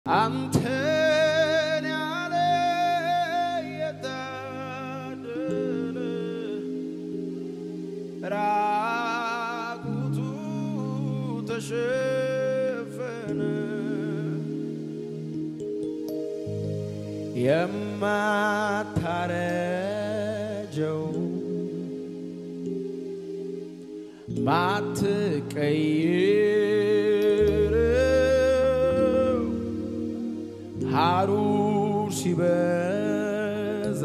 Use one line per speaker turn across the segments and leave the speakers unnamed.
አንተን ያለ የታደለ ራቁቱ ተሸፈነ የማታረጀው ማትቀይረው ሐሩር ሲበዛ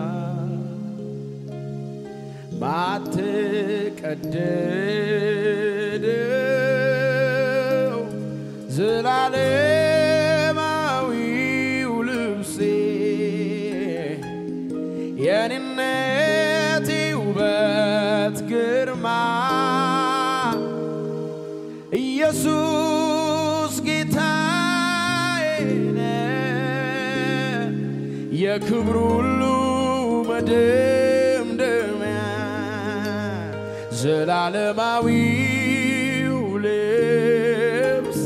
ማትቀደደው ዘላለማዊው ልብሴ የኔነቴ ውበት ግርማ ኢየሱስ ጌታዬ ነው የክብሩ ሁሉ መደምደሚያ ዘላለማዊው ልብሴ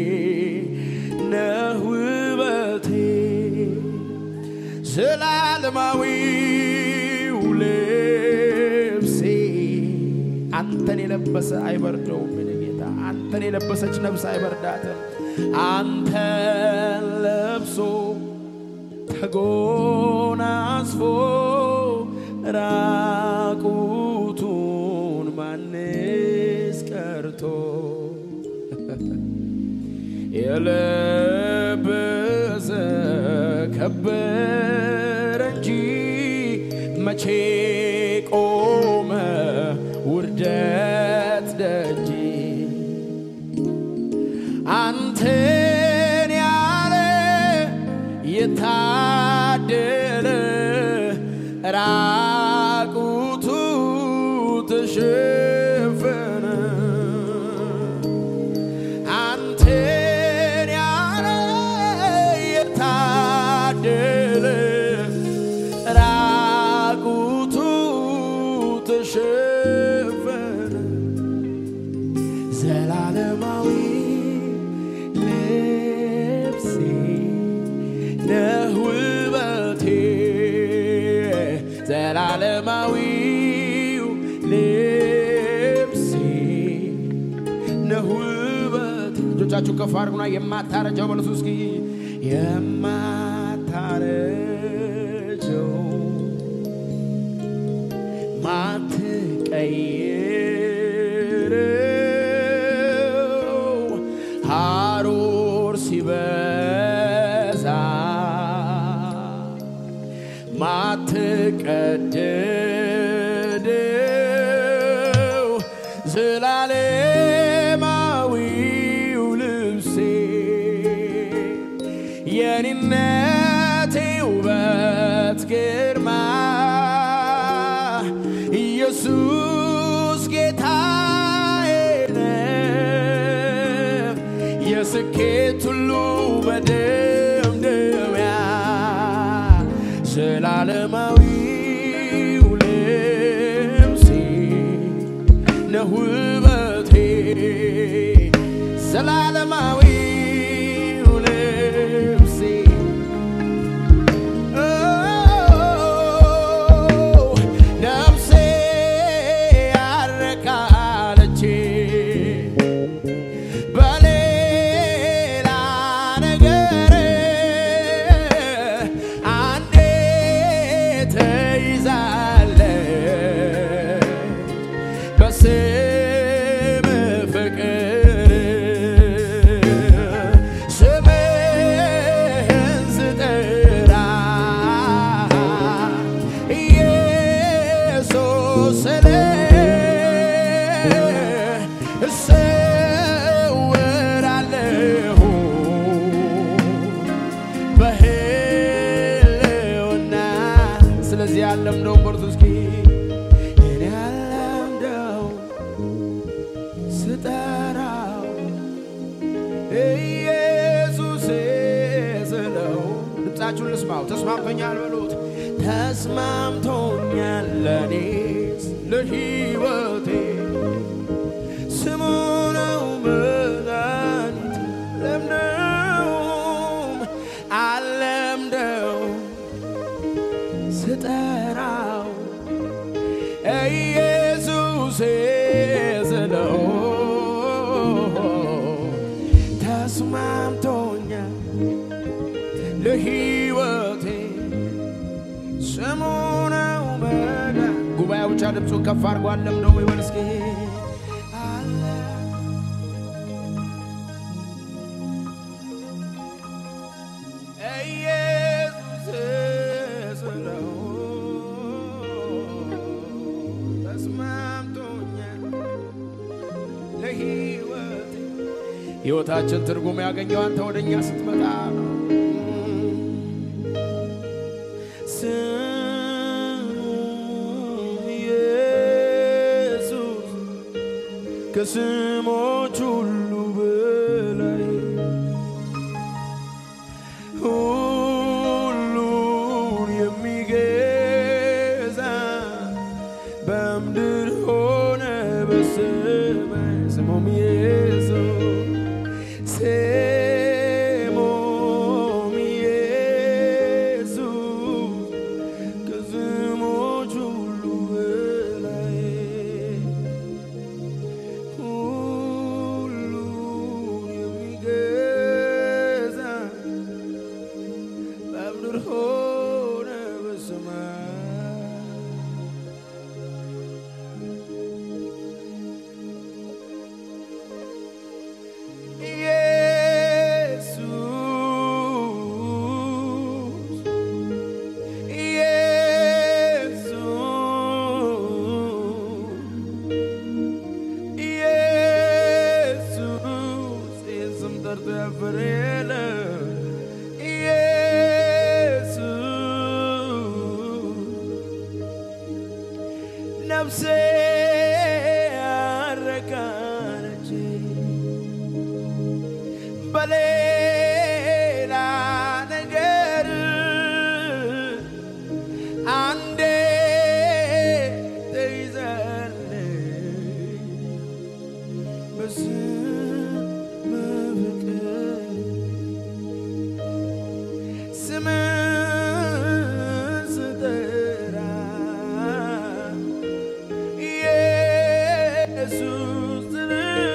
ነህ ውበቴ ዘላለማዊው ልብሴ አንተን የለበሰ አይበርደውም። የኔ ጌታ አንተን የለበሰች ነፍስ አይበርዳትም። አንተን ለብሶ ተጎናጽፎ ራቁቱን ማንስ ቀርቶ የለበሰ ከበረ እንጂ መቼ ቆመ ውርደት ደጅ አንተን ያለ የታደለ ራቁቱ ተሸፈነ አንተን ያለ የታደለ ራቁቱ ተሸፈነ ዘላለማዊ ልብሴ ነህ ውበቴ ዘላለማዊው ልብሴ ነህ ውበቴ እጆቻችሁ ከፍ አድርጉና የማታረጀው በለሱ እስኪ የማታረጀው ማትቀይረው ሐሩር ሲበዛ ማትቀደደው ዘላለማዊው ልብሴ የኔነቴ ውበት ግርማ ኢየሱስ ጌታዬ ነው የስኬት ሁሉ መደምደሚያ ዘላለማዊው ልብሴ ነህ ውበቴ ዘላለማዊው ልብሴ ነፍሴ ያረካለች በሌላ ነገር አንዴ ተይዛለች በስም ፍቅር ስምህን ስጠራ ኢየሱስ ስለ እሰወራለሁ በህልውና ስለዚህ ያለምደውን በርቱ እስኪ እኔ ያለምደው ስጠራው ኢየሱስ ስለው ድምፃችሁን ልስማው። ተስማምቶኛል በሉት። ተስማምቶኛል ለኔስ ለሕይወቴ ስሙ ነው መድኃኒት ለምነው ለሕይወቴ ስሙ ነው መዳን። ጉባኤው ብቻ ድምፁን ከፍ አድርጎ አለምደው ይበል እስኪ አለ ኢየሱስ ስለው ተስማምቶኛል ለሕይወቴ ሕይወታችን ትርጉም ያገኘው አንተ ወደ እኛ ስትመጣ ነው። ስሙ ኢየሱስ ከስሞች ሁሉ በላይ ሁሉን የሚገዛ በምድር ሆነ በሰማይ ስሙም ኢየሱስ ስሙም ኢየሱስ ከስሞች ሁሉ በላይ ሁሉን የሚገዛ በምድር ሆነ በሰማይ ኢየሱስ ኢየሱስ ኢየሱስ ይህን ስም ጠርቶ ያፈረ የለም። ኢየሱስ ነፍሴ ያረካነች በሌላ ነገር አንዴ ተይዛለች በስም ፍቅር ስምን ስጠራ ኢየሱስ ስል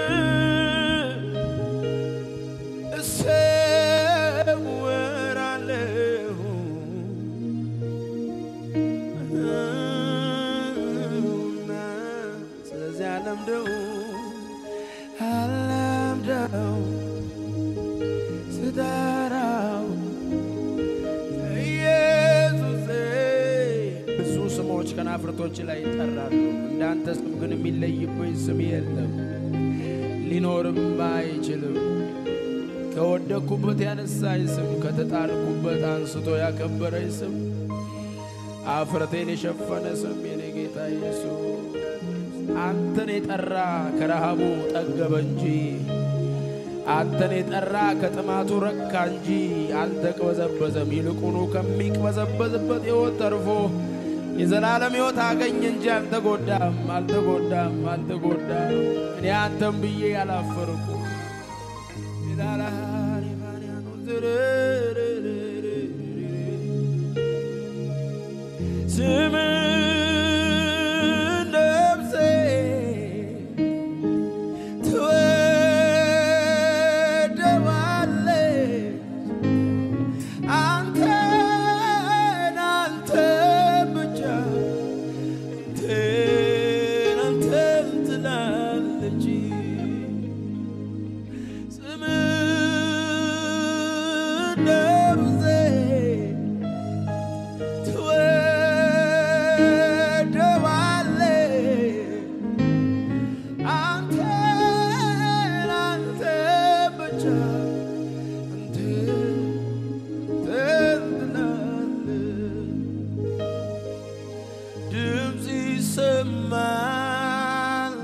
እሰወራለሁ እና ስለዚህ አለምደው አለምደው ስጠራው ኢየሱሴ ብዙ ስሞች ከናፍርቶች ላይ ይጠራሉ። እንዳንተ ስም ግን የሚለይብኝ ስም የለም፣ ሊኖርም አይችልም። ከወደቅኩበት ያነሳኝ ስም፣ ከተጣልኩበት አንስቶ ያከበረኝ ስም፣ አፍረቴን የሸፈነ ስም የኔ ጌታ ኢየሱስ አንተን የጠራ ከረሃቡ ጠገበ እንጂ አንተን የጠራ ከጥማቱ ረካ እንጂ አልተቅበዘበዘም። ይልቁኑ ከሚቅበዘበዝበት ሕይወት ተርፎ የዘላለም ሕይወት አገኘ እንጂ አልተጎዳም፣ አልተጎዳም፣ አልተጎዳም። እኔ አንተን ብዬ ያላፈርኩ ስምን ነፍሴ ትወደዋለች አንተን አንተን ብቻ አንተን አንተን ትላለች ስምን ነፍሴ ትወደዋለች አንተን አንተን ብቻ አንተን ትላለች ድምፅ ይሰማል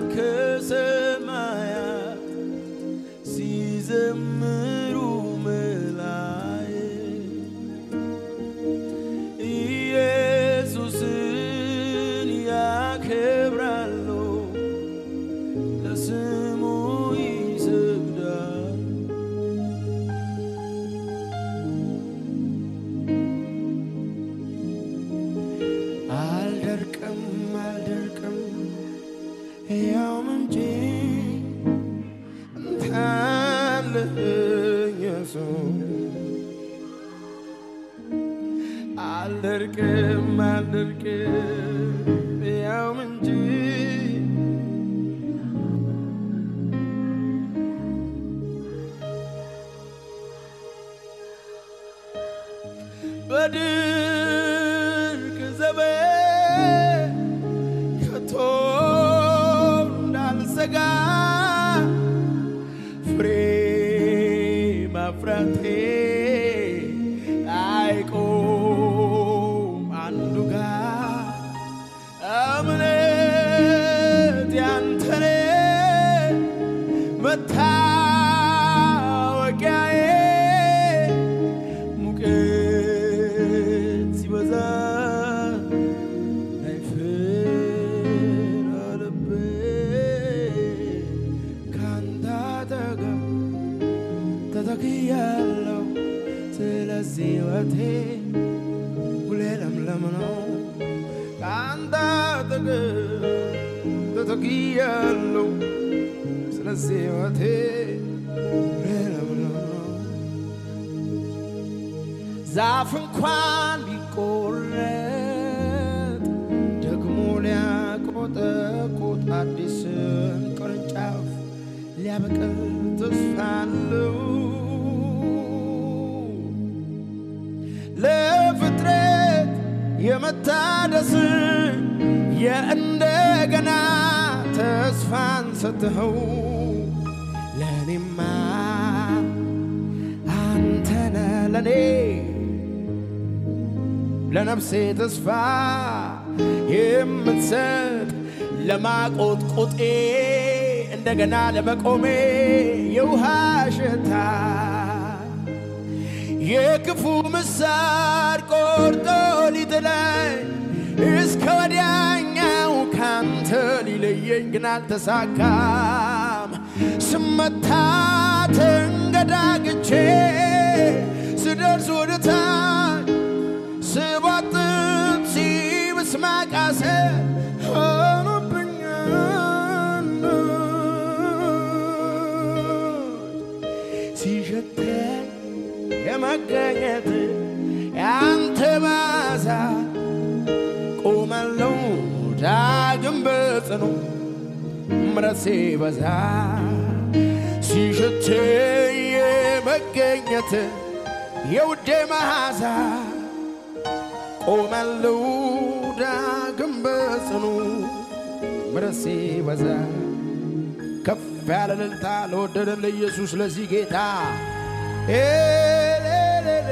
ከሰማያት ሲዘምሩ መላእክት ኢየሱስን ያከብራሉ፣ ለስሙ ይሰግዳል። አልደርቅም አልደርቅም ሕያው ምንጭ አንተ አለህ ኢየሱስ አልደርቅም አልደርቅም ያውም እንጂ በድርቅ ዘመን ከቶ እንዳልሰጋ ፍሬ ማፍራቴ አይቆም አንዱ ጋር እምነት ያንተኔ መታወቂያዬ ሙቀት ሲበዛ አይፈራልቤ ካንተ አጠገብ ተተክያለሁ ስለዚህ ሕይወቴ ሁሌ ለምለም ነው ከአንተ አጠገብ ተተክያለሁ ስለዚህ ሕይወቴ ሁሌ ለምለም ነው ዛፍ እንኳን ቢቆረጥ ደግሞ ሊያቆጠቁጥ አዲስን ቅርንጫፍ ሊያበቅል ተስፋ አለው። ለፍጥረት የመታደስ የእንደገና ተስፋን ሰጥኸው ለእኔማ አንተነ ለኔ ለነፍሴ ተስፋ የምትሰጥ ለማቆጥቆጤ እንደገና ለመቆሜ የውሃ ሽታ የክፉ ምሳር ቆርጦ ሊጥለኝ እስከ ወዲያኛው ካንተ ሊለየኝ ግን አልተሳካም። ስመታ ተንገዳግቼ ስደርስ ወደ ታች ስቧጥጥ ሲብስ ማቃሰት ሆኖብኛል ሲሸተኝ የመገኘት ያንተ ባዛ ቆመለው ዳግም በጽኑ ምረሴ በዛ ሲሸተኝ የመገኘት የውዴ መዓዛ ቆመለው ዳግም በጽኑ ምረሴ በዛ ከፍ ያለ እልልታ ለወደደን ለኢየሱስ ለዚህ ጌታ ኤሌሌሌ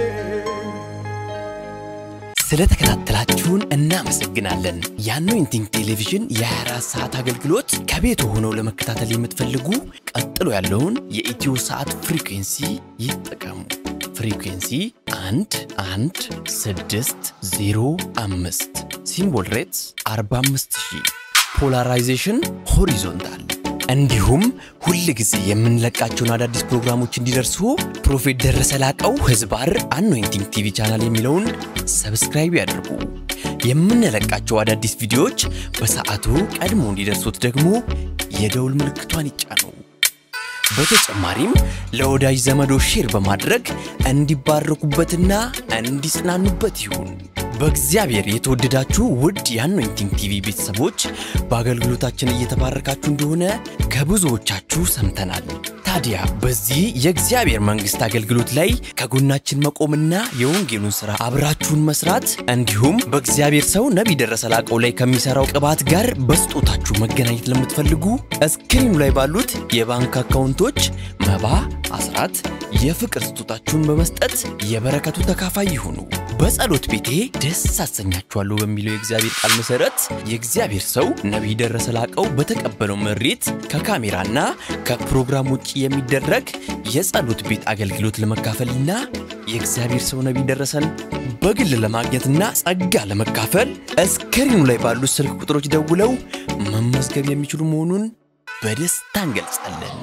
ስለተከታተላችሁን እናመሰግናለን። የአኖይንቲንግ ቴሌቪዥን የ24 ሰዓት አገልግሎት ከቤት ሆነው ለመከታተል የምትፈልጉ ቀጥሎ ያለውን የኢትዮ ሰዓት ፍሪኩንሲ ይጠቀሙ። ፍሪኩንሲ 1 1 6 0 5 ሲምቦል ሬትስ 45000 ፖላራይዜሽን ሆሪዞንታል እንዲሁም ሁል ጊዜ የምንለቃቸውን አዳዲስ ፕሮግራሞች እንዲደርሱ ፕሮፌት ደረሰ ላቀው ህዝባር አኖይንቲንግ ቲቪ ቻናል የሚለውን ሰብስክራይብ ያድርጉ። የምንለቃቸው አዳዲስ ቪዲዮዎች በሰዓቱ ቀድሞ እንዲደርሱት ደግሞ የደውል ምልክቷን ይጫኑ። በተጨማሪም ለወዳጅ ዘመዶ ሼር በማድረግ እንዲባረኩበትና እንዲጽናኑበት ይሁን። በእግዚአብሔር የተወደዳችሁ ውድ የአኖይንቲንግ ቲቪ ቤተሰቦች በአገልግሎታችን እየተባረካችሁ እንደሆነ ከብዙዎቻችሁ ሰምተናል። ታዲያ በዚህ የእግዚአብሔር መንግሥት አገልግሎት ላይ ከጎናችን መቆምና የወንጌሉን ሥራ አብራችሁን መስራት እንዲሁም በእግዚአብሔር ሰው ነቢይ ደረሰ ላቀው ላይ ከሚሠራው ቅባት ጋር በስጦታችሁ መገናኘት ለምትፈልጉ እስክሪኑ ላይ ባሉት የባንክ አካውንቶች መባ፣ አስራት፣ የፍቅር ስጦታችሁን በመስጠት የበረከቱ ተካፋይ ይሁኑ። በጸሎት ቤቴ ደስ አሰኛችኋለሁ በሚለው የእግዚአብሔር ቃል መሰረት የእግዚአብሔር ሰው ነቢይ ደረሰ ላቀው በተቀበለው መሬት ከካሜራና ከፕሮግራም ውጭ የሚደረግ የጸሎት ቤት አገልግሎት ለመካፈልና የእግዚአብሔር ሰው ነቢይ ደረሰን በግል ለማግኘትና ጸጋ ለመካፈል እስክሪኑ ላይ ባሉት ስልክ ቁጥሮች ደውለው መመዝገብ የሚችሉ መሆኑን በደስታ እንገልጻለን።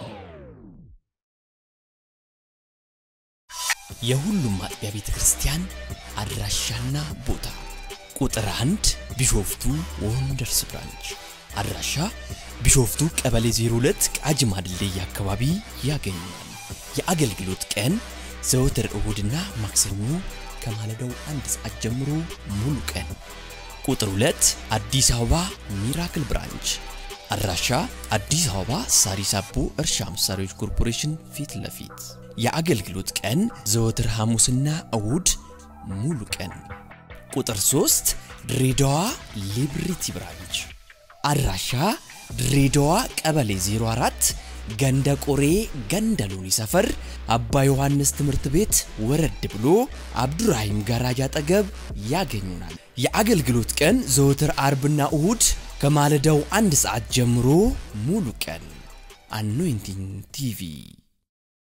የሁሉም አጥቢያ ቤተ ክርስቲያን አድራሻና ቦታ ቁጥር አንድ ቢሾፍቱ ወንደርስ ብራንች አድራሻ ቢሾፍቱ ቀበሌ 02 ቃጂማ ድልድይ አካባቢ ያገኛል። የአገልግሎት ቀን ዘወትር እሁድና ማክሰኞ ከማለዳው አንድ ሰዓት ጀምሮ ሙሉ ቀን። ቁጥር 2 አዲስ አበባ ሚራክል ብራንች አድራሻ አዲስ አበባ ሳሪስ አቦ እርሻ መሳሪያዎች ኮርፖሬሽን ፊት ለፊት የአገልግሎት ቀን ዘወትር ሐሙስና እሁድ ሙሉ ቀን። ቁጥር 3 ድሬዳዋ ሊብሪቲ ብራንች አድራሻ ድሬዳዋ ቀበሌ 04 ገንደ ቆሬ ገንደ ሎኒ ሰፈር አባ ዮሐንስ ትምህርት ቤት ወረድ ብሎ አብዱራሂም ጋራጅ አጠገብ ያገኙናል። የአገልግሎት ቀን ዘወትር አርብና እሁድ ከማለዳው አንድ ሰዓት ጀምሮ ሙሉ ቀን። አኖይንቲንግ ቲቪ